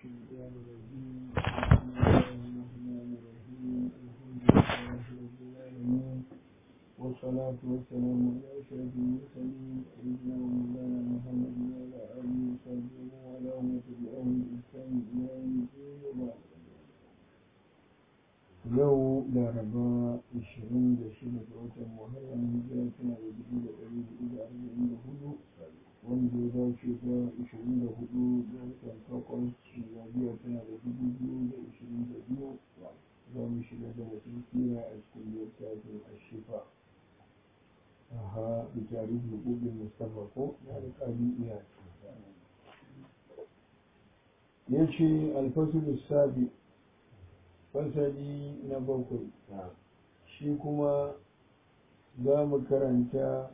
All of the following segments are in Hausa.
الشيطان الرجيم بسم الله الرحمن الرحيم الحمد لله رب العالمين والصلاة والسلام على أشرف المرسلين سيدنا ومولانا محمد وعلى آله وصحبه وعلى من تبعهم بإحسان إلى يوم الدين وبعد yau laraba 26 ga watan muharram hijira tana da dubu da ɗari hudu da arba'in da hudu wanda ya dace da 24 ga watan takwas miladiya tana da dubu biyu da ishirin da biyu za mu shiga da wasu kira a cikin littafin ashifa aha da tarihi hukukun mustafa ko na da ƙari iya ya ce alfasul sabi fasali na bakwai shi kuma za mu karanta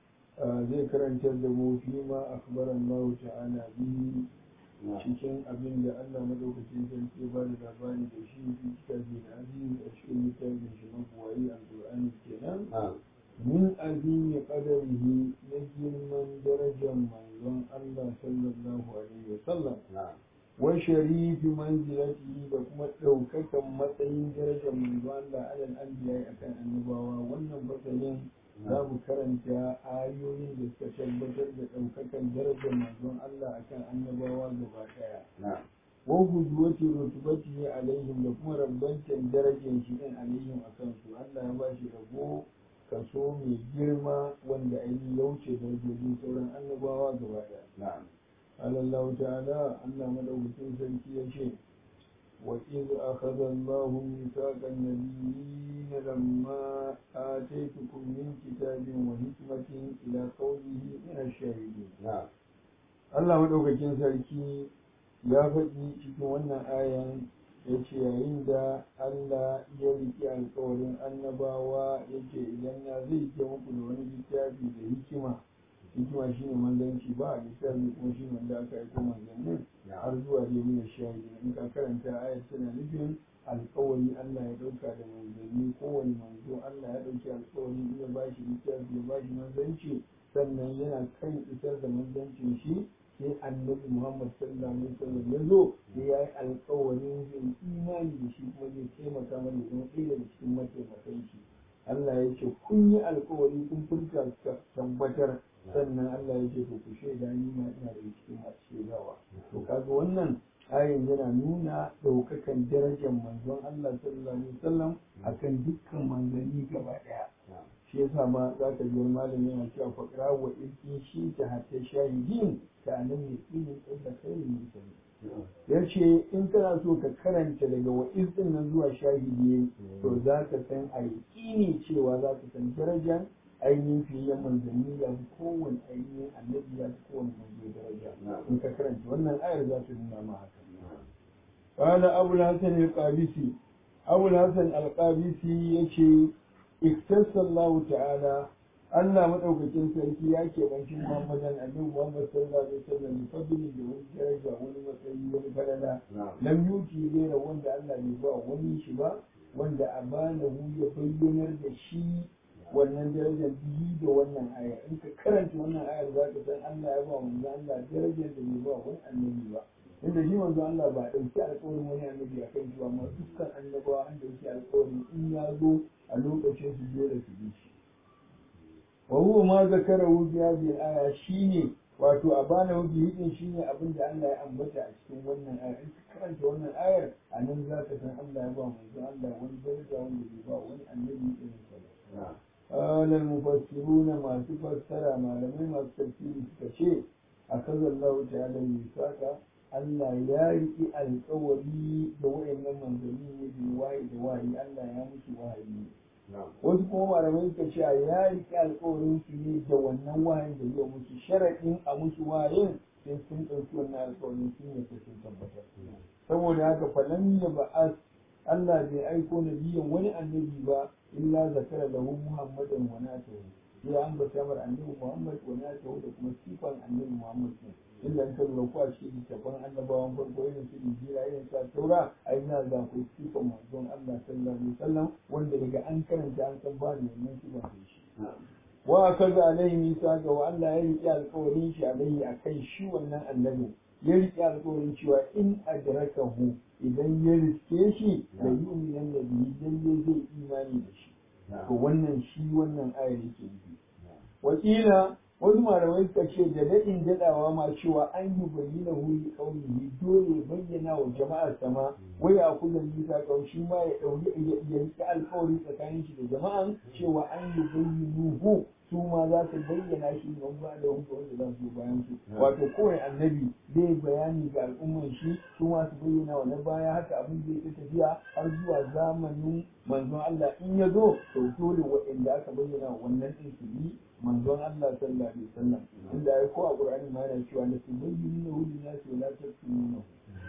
zai karantar da mu fi ma akbaran Allah ta'ala bihi cikin abin da Allah madaukakin sarki ba da labari da shi fi kitabi da aziz a cikin littafin shi mabuwayi alqur'ani kenan min azimi qadarihi na girman darajar manzon Allah sallallahu alaihi wasallam wa sharifi manzilatihi da kuma ɗaukakan matsayin darajar manzo Allah alal anbiya akan annabawa wannan fasalin za mu karanta ayoyin da suka tabbatar da ɗaukakan darajar manzon Allah akan annabawa gaba ɗaya wa hujwati rutubatihi alaihim da kuma rabbantan darajar shi din alaihim akan su Allah ya ba shi rabo kaso mai girma wanda ainihin ya wuce darajojin sauran annabawa gaba ɗaya قال الله تعالى أن ملوك سلكي شيء وإذ أخذ الله ميثاق النبيين لما آتيتكم من كتاب وحكمة إلى قوله من الشاهدين نعم Allah maɗaukakin sarki ya faɗi cikin wannan ayan ya ce yayin da Allah ya riƙe alƙawarin annabawa ya ce idan na zai ke muku da wani littafi da hikima hikima shine manzanci ba a littafi kuma shi wanda aka aiko manzannin har zuwa dai mina shahidi in ka karanta ayat tana nufin alkawari Allah ya dauka da manzanni kowane manzo Allah ya dauki alkawari in ya bashi littafi ya bashi manzanci sannan yana kan isar da manzancin shi sai annabi Muhammad sallallahu alaihi wasallam ya zo ya yi alkawarin yin imani da shi kuma zai taimaka mana zama ɗaya daga cikin mataimakan shi Allah ya ce kun yi alkawari kun furta tabbatar sannan Allah ya ce to ku shaida ni ma ina da cikin masu shaidawa to kaga wannan ayin yana nuna ɗaukakan darajar manzon Allah sallallahu alaihi wasallam akan dukkan manzanni gaba ɗaya shi yasa ma za ka ji wani malami yana cewa faqra wa ilki shi ta hatta shahidin ka nan ne ilmin da kai mursali ya ce in kana so ka karanta daga wa'iz din nan zuwa shahidi to za ka san a yaƙini cewa za ka san darajar ainihin fiye manzanni ya fi kowane ainihin annabi ya fi kowane manzo daraja in ka karanta wannan ayar za ta nuna ma haka قال أبو الحسن القابسي أبو الحسن القابسي يشي اختص الله تعالى Allah madaukakin sarki ya keɓanci Muhammadan Annabi Muhammad sallallahu alaihi wasallam da fadli da wani daraja wani matsayi wani falala lam yuti gaira wanda Allah bai ba wani shi ba wanda amanahu ya bayyanar da shi wannan darajar biyu da wannan aya in ka karanta wannan ayar za ka san Allah ya ba manzo Allah darajar da bai ba wani annabi ba inda shi manzo Allah ba dauki alƙawarin wani annabi a kan shi ba amma dukkan annabawa an dauki alƙawarin in ya zo a lokacin su dole su bi shi wa huwa ma zakarahu fi hadhihi al-aya shine wato a bana wuce hidin shine abin da Allah ya ambata a cikin wannan ayar in ka karanta wannan ayar a nan za ka san Allah ya ba manzo Allah wani daraja wanda bai ba wani annabi irin sa قال المفسرون ما تفسر ما لم ما تفسير كشيء أخذ الله تعالى الميثاق Allah ya riƙi alƙawari da wa'annan manzanni ne bi wahayi da wahayi Allah ya musu wahayi wasu kuma malamai suka ce ya riƙi alƙawarin su ne da wannan wahayin da zai musu sharaɗin a musu wahayin sai sun ɗauki wannan alƙawarin sun yi sun tabbatar saboda haka falan ya ba'as Allah bai aiko nabiyan wani annabi ba illa zakara lahu muhammadan wa natahu sai an bata mar annabi muhammad wa natahu da kuma sifan annabi muhammad ne illa an kallo ko a cikin littafin annabawan farko irin su injila irin sa taura ai na ga ku sifan manzon Allah sallallahu alaihi wasallam wanda daga an karanta an san ba ne wannan sifan shi wa kaza alaihi misa ga wa Allah ya riƙe alƙawarin shi alaihi akan shi wannan annabi ya riƙe alƙawarin cewa in adrakahu idan ya riske shi da yu'minan da bihi lalle zai imani da shi to wannan shi wannan ayar yake nufi wakila wasu malamai suka ce da daɗin daɗawa ma cewa an yi bayyana wuri kaunihi dole bayyana wa jama'ar sama wai a kuzan nisa shi ma ya ɗauri ya riƙe alƙawari tsakanin shi da jama'an cewa an yi bayyanuhu su ma za su bayyana shi don ba da wanda wanda za su bayan su wato kowane annabi zai bayani ga al'umman shi su ma su bayyana wa na baya haka abin da yake tafiya har zuwa zamanin manzon Allah in ya zo to dole waɗanda aka bayyana wannan din su bi manzon Allah sallallahu alaihi wasallam inda ya ko a Qur'ani ma yana cewa la tubayyinu hu nasi wa la taktumuna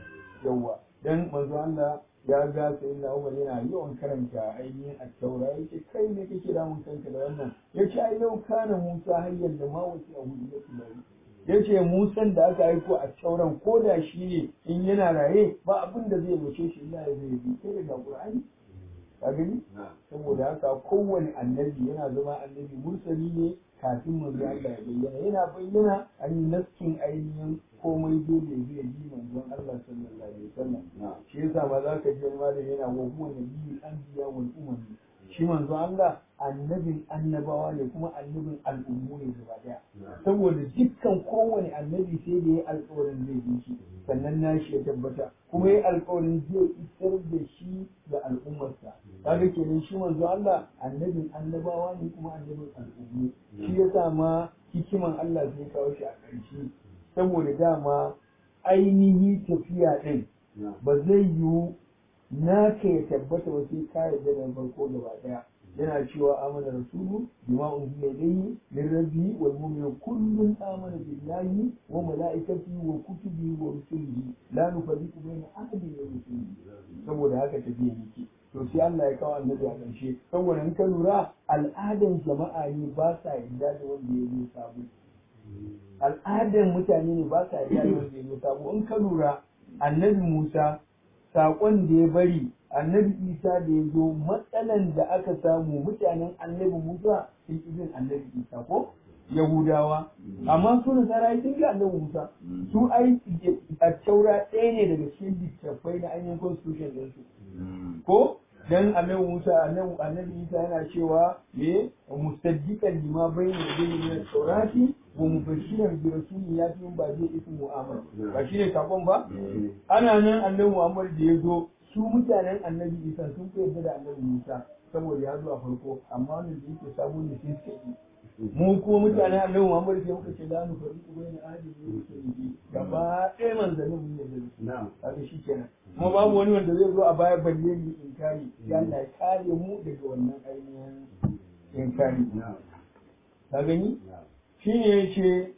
yawa dan manzon Allah ya ga sai na Umar yana yawan karanta ainihin at-taura yake kai ne kake damun kanka da wannan yace ai yau kana Musa hayyan da ma wasi a hudu yake bari yace Musan da aka aiko a tauran ko da shi ne in yana raye ba abin da zai wuce shi illa ya zai bi sai daga Qur'ani ka gani saboda haka kowane annabi yana zama annabi mursali ne kafin manzo Allah ya bayyana yana bayyana an yi naskin ainihin komai dole zai yi manzon Allah sallallahu alaihi wasallam shi yasa ma za ka ji wani malami yana wa huwa nabiyul anbiya wal umam shi manzo Allah annabin annabawa ne kuma annabin al'ummu ne gaba daya saboda dukkan kowane annabi sai da ya alƙawarin zai bi shi sannan nashi ya tabbata kuma ya alƙawarin zai isar da shi ga al'ummarsa kaga kenan shi manzo Allah annabin annabawa ne kuma annabin al'ummu shi yasa ma hikiman Allah zai kawo shi a ƙarshe saboda dama ainihi tafiya ɗin ba zai yiwu naka ya tabbata ba sai ka yarda da farko gaba ɗaya yana cewa amana rasulu bima unzila ilayhi min rabbi wal mu'minu kullun amana billahi wa malaikatihi wa kutubihi wa rusulihi la nufarriqu baina ahadin min rusulihi saboda haka tafiya yake to sai Allah ya kawo annabi a ƙarshe saboda in ka lura al'adan jama'a ne ba sa yarda da wanda ya zo sabo al'adan mutane ne ba sa yarda da wanda ya zo sabo in ka lura annabi Musa saƙon da ya bari annabi isa da ya zo matsalan da aka samu mutanen annabi musa sun izin annabi isa ko yahudawa amma su nasara sun ga annabi musa su ai a taura ɗaya ne daga cikin littattafai na ainihin constitution ɗinsu ko dan annabi musa annabi isa yana cewa me musaddiqan lima bayna yadayhi min at-taurati wa mubashiran bi rasulin yati min ba'di ismu muhammad ba shine sakon ba ana nan annabi muhammad da ya zo su mutanen annabi isa sun fi yarda da annabi musa saboda ya zo a farko amma wannan da yake sabo ne sai suka yi mu kuma mutanen annabi muhammad sai muka ce la nu fariqu bayna ahadin min rusulihi gaba ɗaya manzannin mun yarda da su kaga shi kenan kuma babu wani wanda zai zo a baya balle ni inkari ya Allah ya kare mu daga wannan ainihin inkari ka gani shine yace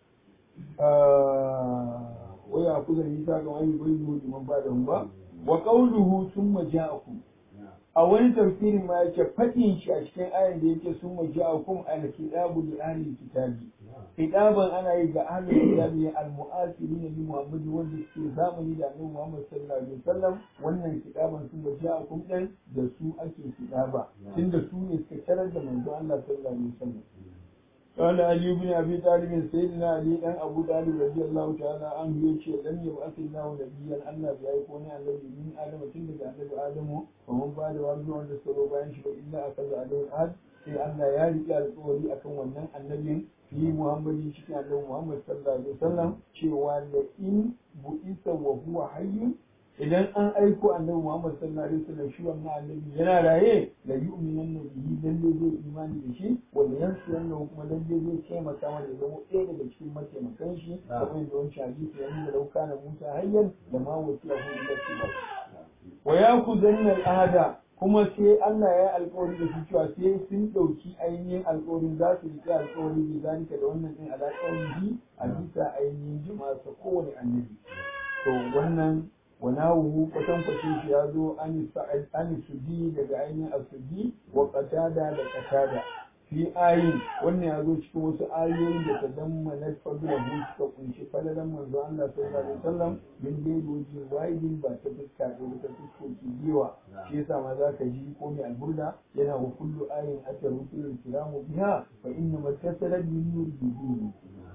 waya kuza nisa ga wani bai yi liman ba da ba wa qawluhu thumma ja'akum a wani tafsirin ma yake fadin shi a cikin ayan da yake summa ja'akum al-kitabu li ahli kitabi kitaban ana yi ga ahli kitabi al-mu'asirin li Muhammad wanda suke zamani da Annabi Muhammad sallallahu alaihi wasallam wannan kitaban summa ja'akum din da su ake kitaba tunda su ne suka tarar da manzo Allah sallallahu alaihi wasallam قال علي بن ابي طالب سيدنا علي دان ابو طالب رضي الله تعالى عنه yace lam yab'ath Allah nabiyyan Allah bai aiko ne annabi min Adam tun daga annabi Adamu wa mun ba da wani wanda suka bayan shi ba illa akaza alaihi ahad sai Allah ya riƙe alƙawari akan wannan annabin fi Muhammadin cikin annabi Muhammad sallallahu alaihi wasallam cewa la in bu'isa wa huwa hayyun idan an aiko annabi Muhammad sallallahu alaihi wasallam shi wannan annabi yana raye la yu'minan bihi lalle zai imani da shi wa yansu wannan kuma lalle zai taimaka mana da zama ɗaya daga cikin mataimakan shi kamar yadda wancan hadisi ya nuna lau kana Musa hayyan da ma wasiya hu ila tibai wa yakudanna al-ahada kuma sai Allah ya yi alkawari da su cewa sai sun ɗauki ainihin alkawarin za su riƙe alkawari bi zalika da wannan ɗin alaƙawari a bisa ainihin jima'a kowane annabi to wannan وناوه kwatankwacin shi ya zo an sudi daga ainihin asudi wa qatada da qatada fi ayin wannan ya zo cikin wasu ayoyi da ta damma na fadla hu suka kunshi falalan manzo Allah sallallahu alaihi wasallam min dai doji wa'idin ba ta fuska da ta fuskoki biyawa shi yasa ma za ka ji ko mai alburda yana wa kullu ayin ata rusul kiramu biha fa inna matasalat min nuri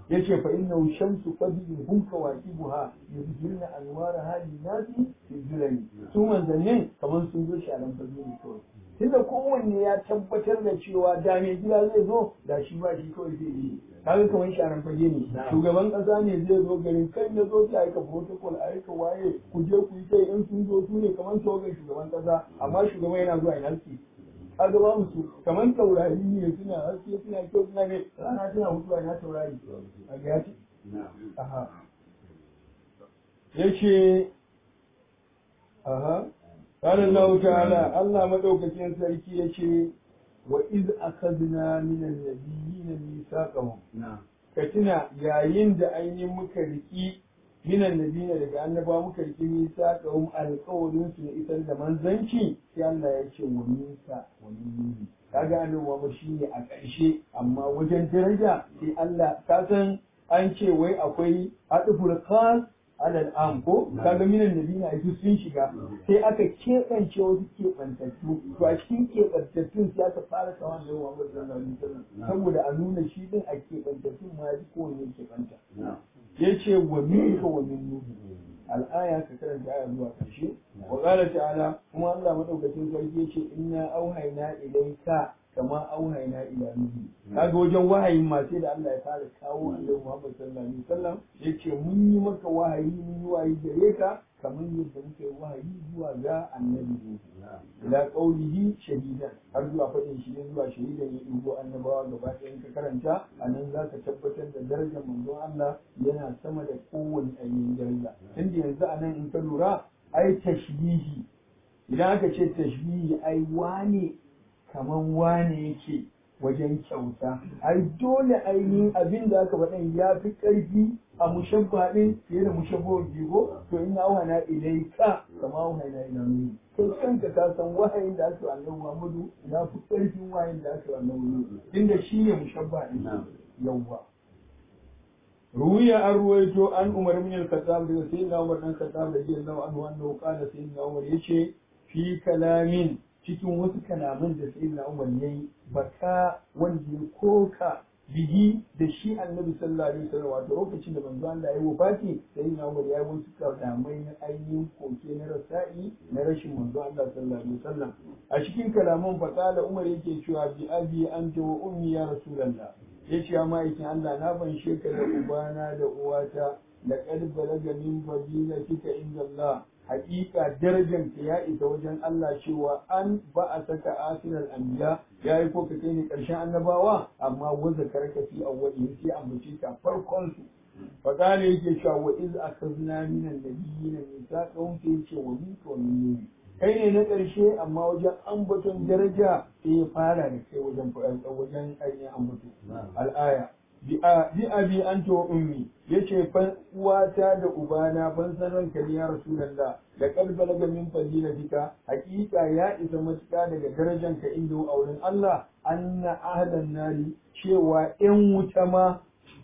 yace fa innahu shamsu qadin hum kawakibuha yuzhirna anwara hali nasi fi zulali su manzannin kamar sun zo shi a lambar ne kawai tunda kowanne ya tabbatar da cewa da mai gida zai zo da shi ba shi kawai zai yi kaga kamar sharan fage ne shugaban kasa ne zai zo garin kai na zo ta aika protocol a aika waye ku je ku yi kai in sun zo su ne kamar tawagar shugaban kasa amma shugaban yana zuwa ina suke kaga ba su kamar taurari ne suna haske suna kyau suna ne rana tana mutuwa na taurari a ga ya ce aha yace aha قال الله تعالى الله مدوكتين سركي يشي وإذ أخذنا من النبيين ميثاقهم كتنا يا يند أين مكركي من النبيين daga annaba muka riki misaqahum alqawlin su isar da manzanci sai Allah ya ce wa misa wa minni kaga annabawa shine a ƙarshe amma wajen daraja sai Allah ka san an ce wai akwai adful khas alal am ko kaga minan nabina ai sun shiga sai aka keɓance wasu keɓantattu to a cikin keɓantattun sai aka fara kawan da Muhammad sallallahu alaihi wasallam saboda a nuna shi din a keɓantattun ma ji kowanne keɓanta yace wa minka wa min nuhu al'aya ka karanta aya zuwa ƙarshe wa qala ta'ala kuma Allah madaukakin sarki yace inna auhayna ilayka kama auhayna ila nuhi kaga wajen wahayin ma sai da Allah ya fara kawo Annabi Muhammad sallallahu alaihi wasallam yace mun yi maka wahayi mun yi wahayi gare ka kamar yadda muka yi wahayi zuwa ga Annabi Nuhu ila qaulihi shahidan har zuwa fadin shi zuwa shahidan ya dubo annabawa gaba ɗaya ka karanta anan za ka tabbatar da darajar manzon Allah yana sama da kowane ainihin daraja tunda yanzu anan in ka lura ai tashbihi idan aka ce tashbihi ai wane kaman wane yake wajen kyauta ai dole ainihin abin da aka faɗan ya fi ƙarfi a mushabba ɗin fiye da mushabbawar jigo to ina auhana ilai ka kama auhana ila nuni kai kanka ka san wahayin da aka yi annabi Muhammadu ya fi ƙarfin wahayin da aka yi annabi Muhammadu inda shi ne mushabba ɗin yawwa ruwiya an ruwaito an umar min al-khattab daga sayyidina umar dan khattab radiyallahu anhu annahu qala sayyidina umar yace fi kalamin cikin wasu kalaman da sai na umar ya yi baka wanda ya koka bihi da shi annabi sallallahu alaihi wasallam wato lokacin da manzo Allah ya wafati sai na umar ya yi wasu kalamai na ainihin koke na rasa'i na rashin manzo Allah sallallahu alaihi wasallam a cikin kalaman fakala umar yake cewa bi abi anta wa ummi ya rasulullah yace ya ma'aikin Allah na ban sheka da ubana da uwata laqad balaga min fadilatika inda Allah hakika darajar ka ya isa wajen Allah cewa an ba a saka asirar anbiya ya yi ko ka kai ne karshen annabawa amma wanda karka fi awwali sai ambace ka farkon su fa kana yake cewa wa iz akhadna min an-nabiyyin mithaqahum sai yace wa minka wa min kai ne na ƙarshe amma wajen ambaton daraja sai ya fara da kai wajen wajen ainihin ambato al'aya bi abi anta wa ummi yace fan uwata da ubana ban san ranka ne ya rasulullah da kalbala ga min fadilatika hakika ya isa matuƙa daga darajanka inda a wurin Allah anna ahlan nari cewa ƴan wuta ma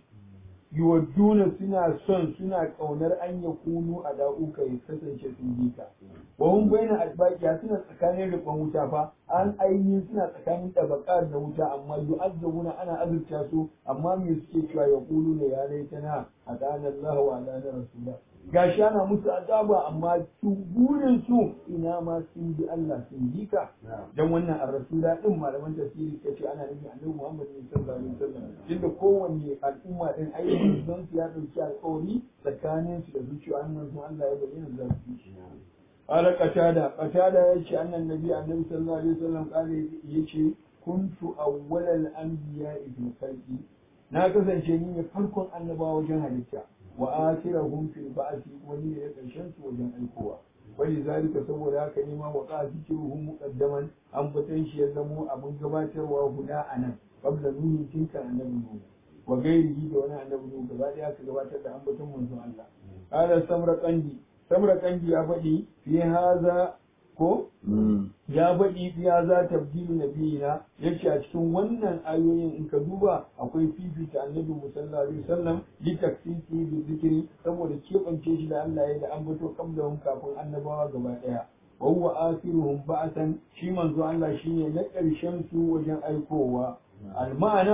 yuwadduna suna son suna kaunar an ya kunu a da'uka ya kasance sun bi ka wa hum baina albaqiya suna tsakanin rikon wuta fa an ainihin suna tsakanin tabaqar da wuta amma yu'azzabuna ana azurta su amma me suke cewa ya kulu ne ya laitana adana Allah wa adana rasulullah gashi ana musu azaba amma su burin su ina ma sun bi Allah sun bi ka dan wannan ar-rasula din malaman tafsiri kace ana nufin Annabi Muhammad sallallahu alaihi wasallam tunda kowanne al'umma din ayyukan don su ya dauki alƙawari tsakanin su da zuciya annan su Allah ya bayyana da su قال قتادة قتادة يشي أن النبي النبي صلى الله عليه وسلم قال يشي كنت أول الأنبياء في الخلق na kasance ni ne farkon annabawa wajen halitta wa akhirahum fil ba'thi wani ne karshen su wajen aikowa wani zalika saboda haka ne ma wa qasiruhum muqaddaman an batan shi ya zamo abin gabatarwa guda anan qabla nuhi tinka annabi nuhu wa gairihi da wani annabi nuhu gaba daya aka gabatar da ambaton manzon Allah qala samra qandi samra qandi ya faɗi fi haza ko ya faɗi ya za tabdilu nabiyina yace a cikin wannan ayoyin in ka duba akwai fifita annabi sallallahu alaihi wasallam li taksisi bi zikri saboda kebance shi da Allah ya da ambato kablahum kafin annabawa gaba daya wa huwa akhiruhum ba'san shi manzo Allah shine na ƙarshen su wajen aikowa al ma'ana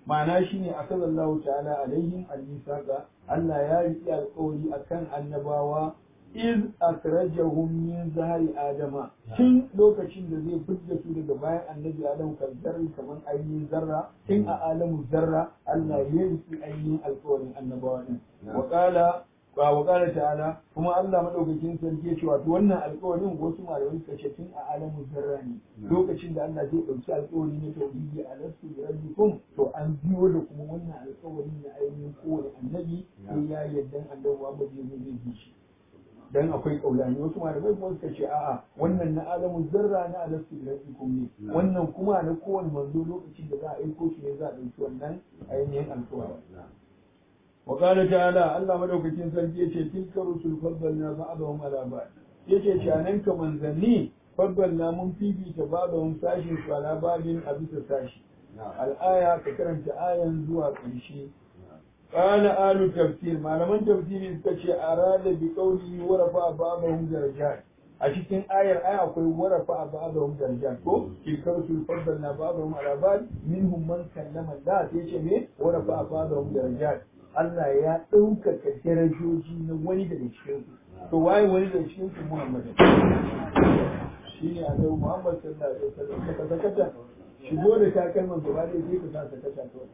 ma'ana shine akallahu ta'ala alaihim al-misaqa Allah ya riƙe alƙawari akan annabawa iz akrajahum min zahari adama tun lokacin da zai fidda su daga bayan annabi adam kan zarri kaman ainihin zarra tun a alamu zarra Allah ya riƙe ainihin alƙawarin annabawa din wa qala wa qala ta'ala kuma Allah madaukakin sarki ya ce wato wannan alƙawarin wasu malamai suka ce tun a alamu zarra ne lokacin da Allah zai ɗauki alƙawari na tauhidi a lasu da rabbikum to an biyo da kuma wannan alƙawari na ainihin kowane annabi sai ya yarda annabi Muhammad ya zai bi shi dan akwai kaulani wasu malamai kuma suka ce a'a wannan na alamu zarra na alastu da rabbikum ne wannan kuma na kowane manzo lokacin da za a aiko shi ne za a ɗauki wannan ainihin alƙawari وقال تعالى الله مدوكين سرجي yace tilka rusul faddalna ba'dahum ala ba'd yace shanan ka manzanni faddalna mun fifita ba'dahum sashin su ala ba'din a bisa sashi al-aya ka karanta ayan zuwa ƙarshe qala alu tafsir malaman tafsiri suka ce arada bi qawli wa rafa ba'dahum darajat a cikin ayar aya akwai warafa ba'dahum darajat ko tilka rusul faddalna ba'dahum ala ba'd minhum man kallama Allah sai ce me warafa ba'dahum darajat Allah ya ɗaukaka darajoji na wani daga cikin su to waye wani daga cikin su Muhammad shi ne annabi Muhammad sallallahu alaihi wasallam ka sakata shigo da takalman gaba da sai ka sa sakata to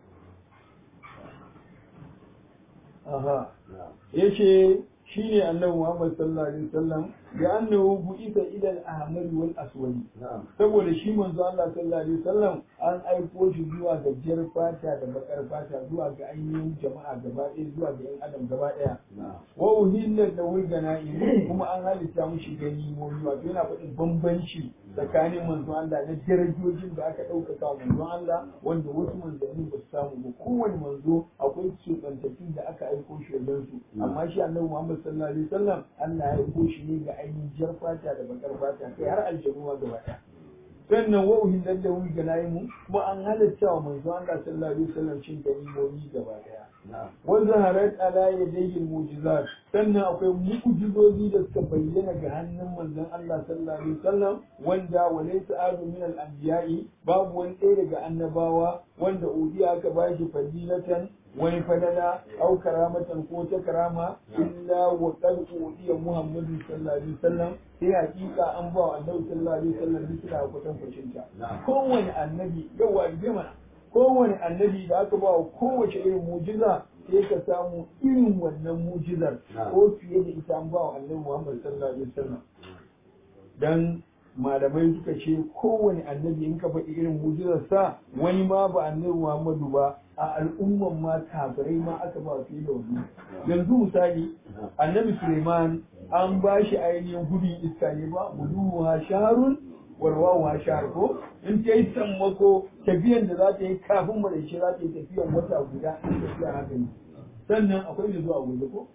aha yace shi ne annabi Muhammad sallallahu alaihi wasallam da annahu bu'ita ila al-ahmar wal aswad saboda shi manzo Allah sallallahu alaihi wasallam an aiko shi zuwa ga jar fata da bakar fata zuwa ga ainihin jama'a gaba ɗaya zuwa ga yan adam gaba ɗaya wa uhilla da wulgana kuma an halitta mushi gani momi wato yana faɗin bambanci tsakanin manzo Allah na darajojin da aka ɗaukaka wa manzo Allah wanda wasu manzanni ba su samu ba kowane manzo akwai keɓantattun da aka aiko shi wajen su amma shi annabi Muhammad sallallahu alaihi wasallam Allah ya aiko shi ne ga ainihin jar fata da bakar fata kai har aljanu ma gaba ɗaya sannan wa uhillat da wuri ganaimu kuma an halatta wa manzo Allah sallallahu alaihi wasallam cin ganimomi gaba ɗaya wa zaharat ala yadayhi mu'jizat sannan akwai mu'jizozi da suka bayyana ga hannun manzon Allah sallallahu alaihi wasallam wanda walaysa adu min al-anbiya'i babu wani ɗaya daga annabawa wanda udiya aka bashi fadilatan wani fadala au karamatan ko ta karama illa wa qad udiya muhammadu sallallahu alaihi wasallam sai hakika an ba wa annabi sallallahu alaihi wasallam bisa kwatan kwacin ta kowane annabi yawa bi mana kowane annabi da aka ba wa kowace irin mujiza sai ka samu irin wannan mujizar ko fiye da ita an ba wa annabi muhammad sallallahu alaihi wasallam dan malamai suka ce kowane annabi in ka faɗi irin mujizarsa wani ma ba annabi Muhammadu ba a al'umman ma kafirai ma aka ba fiye da wani yanzu misali annabi Suleiman an ba shi ainihin gudun iska ne ba gudu ha shaharun warwawa ha shahar ko in ta yi sammako tafiyan da za ta yi kafin maraice za ta yi tafiyan wata guda in tafiya haka ne sannan akwai da zuwa gobe ko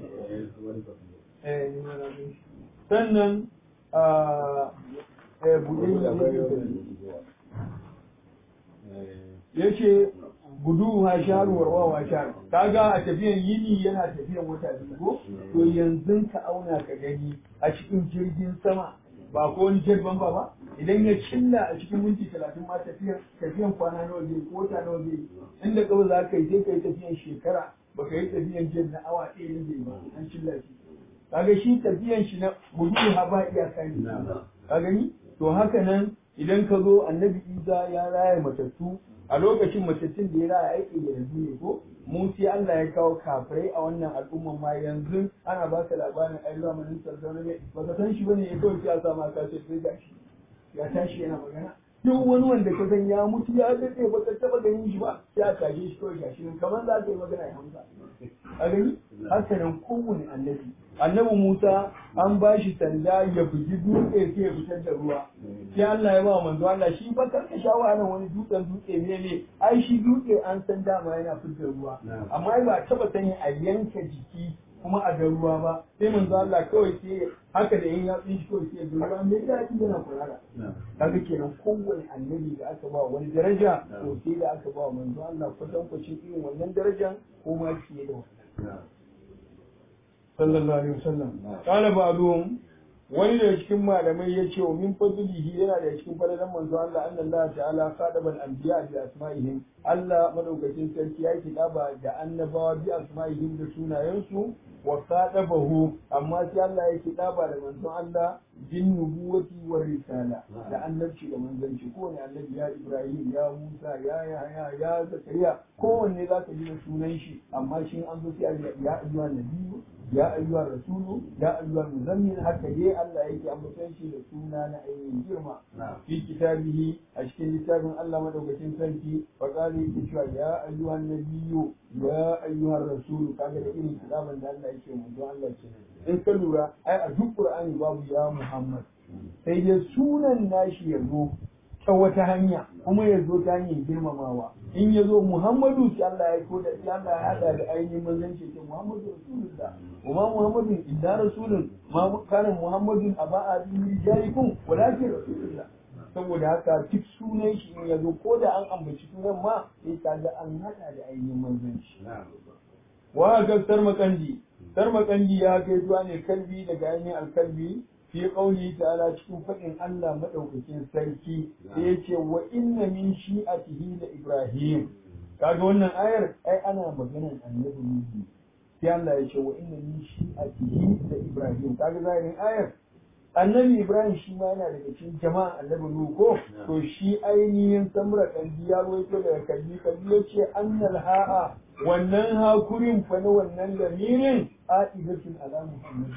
sannan ya ce gudu ha sharu warwa wa sharu kaga a tafiyan yini yana tafiyan wata biyu ko to yanzu ka auna ka gani a cikin jirgin sama ba ko wani jirgin ba ba idan ya cilla a cikin minti talatin ma tafiyan tafiyan kwana nawa zai ko wata nawa zai inda kawai za ka yi sai ka yi tafiyan shekara baka yi tafiyan jirgin na awa ɗaya ne zai ba an cilla shi kaga shi tafiyan shi na gudu ha ba iyaka ne ka gani to haka nan idan ka zo annabi isa ya raya matattu a lokacin matattun da ya raya aiki da yanzu ne ko mu sai Allah ya kawo kafirai a wannan al'umman ma yanzu ana ba ka labarin ai zamanin sardauna ne ba ka san shi bane ya kawai sai a sa ma ka ce sai gashi ya tashi yana magana duk wani wanda ka san ya mutu ya daɗe ba ka taɓa ganin shi ba sai a tashe shi kawai gashi nan kamar za ka yi magana ya hamsa a gani haka nan kowane annabi annabi Musa an ba shi sanda ya bugi dutse sai ya fitar da ruwa sai Allah ya ba manzo Allah shi ba kar ka sha wahalar wani dutsen dutse ne ne ai shi dutse an san dama yana fitar ruwa amma ba taba sani a yanka jiki kuma a ga ruwa ba sai manzo Allah kawai sai haka da yin yatsun shi kawai sai ga ruwa mai daɗi yana kurara kaga kenan kowane annabi da aka ba wani daraja to sai da aka ba manzo Allah kwatankwacin irin wannan darajan ko ma fiye da wannan sallallahu alaihi wasallam qala ba'dhum wani daga cikin malamai ya ce wa min fadlihi yana da cikin fadalan manzo Allah anna Allah ta'ala qadaba al-anbiya bi asma'ihim Allah madaukakin sarki ya kidaba da annabawa bi asma'ihim da sunayensu wa qadabahu amma sai Allah ya kidaba da manzo Allah bin nubuwati wa risala da annabci da manzanci kowane annabi ya Ibrahim ya Musa ya Yahya ya Zakariya kowanne zaka ji da sunan shi amma shi an zo sai ya ayyuhan nabiyyu ya ayyuhar rasulu ya ayyuhar muzammil haka dai Allah yake ambaton shi da suna na ainihin girma fi kitabihi a cikin littafin Allah madaukakin sarki fa qala yake cewa ya ayyuhan nabiyyu ya ayyuhar rasulu kaga da irin kitaban da Allah yake mu don Allah kenan in ka lura ai a duk Qur'ani babu ya Muhammad sai dai sunan nashi ya zo ta wata hanya kuma ya zo ta hanyar girmamawa in ya zo muhammadu sai Allah ya ko da sai Allah ya hada da ainihin manzanci ce muhammadu rasulullah kuma muhammadun illa rasulun ma kana muhammadun aba abin rijalikum walakin rasulullah saboda haka duk sunan shi in ya zo ko da an ambaci sunan ma sai ka ga an hada da ainihin manzanci wa ga sarmakandi sarmakandi ya kai zuwa ne kalbi daga ainihin alkalbi fi qawli ta'ala cikin faɗin Allah madaukakin sarki da yace wa inna min shi'atihi da Ibrahim kaga wannan ayar ai ana maganar annabi Nuhu sai Allah ya ce wa inna min shi'atihi da Ibrahim kaga zahirin ayar annabi Ibrahim shi ma yana daga cikin jama'a annabi Nuhu ko to shi ainihin samra kalbi ya rawaito daga kalbi kalbi yace annal ha'a wannan hakurin fa na wannan lamirin a'idatun ala Muhammad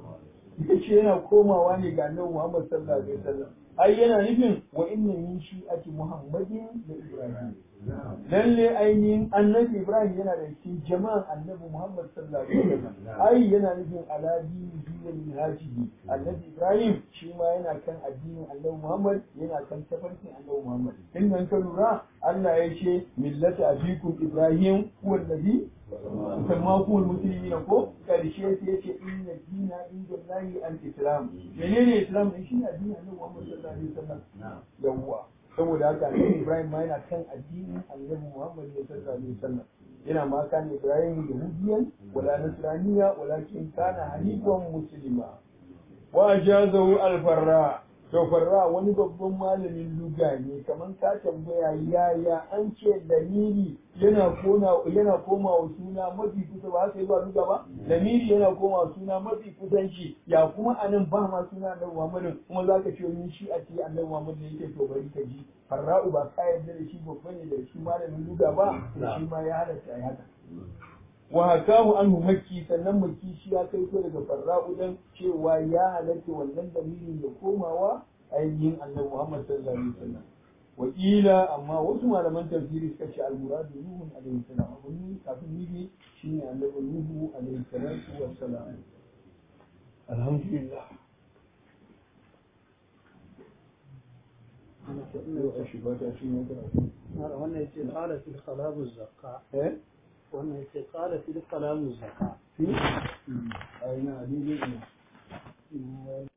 yace yana komawa ne ga annabi Muhammad sallallahu alaihi wasallam ai yana nufin wa inna min shi'ati Muhammadin da Ibrahim lalle ainihin annabi Ibrahim yana da cikin jama'an annabi Muhammad sallallahu alaihi wasallam ai yana nufin ala dinihi wa minhajihi annabi Ibrahim shi ma yana kan addinin annabi Muhammad yana kan tafarkin annabi Muhammad in nan ka lura Allah ya ce millata abikum Ibrahim huwa alladhi sammakum almuslimin ko karshe sai yace inna dina inda Allahi al-islam menene islam din shine addinin annabi Muhammad sallallahu alaihi wasallam yawwa saboda haka annabi Ibrahim ma yana kan addinin annabi Muhammad sallallahu alaihi wasallam yana ma kan Ibrahim yahudiyan wala nasraniya walakin kana hanifan muslima wa ajazahu al-farra to farra wani babban malamin luga ne kamar ka tambaya yaya an ce dalili yana kona yana komawa suna mafi kusa ba haka zuwa luga ba lamiri yana komawa suna mafi kusanci ya kuma anan ba ma suna annabi Muhammadu kuma zaka ce min shi a ce annabi Muhammadu yake to bari ka ji farra'u ba ka yarda da shi babban ne da shi malamin luga ba shi ma ya halatta ai haka wa hakahu anhu makki sannan makki shi ya kai ko daga farra'u dan cewa ya halatta wannan dalilin ya komawa ainihin annabi Muhammad sallallahu alaihi wasallam wakila amma wasu malaman tafsiri suka ce al-muradu nuhu alaihi salam abun kafin nibi shine annabi nuhu alaihi salatu wassalam alhamdulillah wannan yace qala fil kalamu zakka eh wannan yace qala fil kalamu zakka aina adili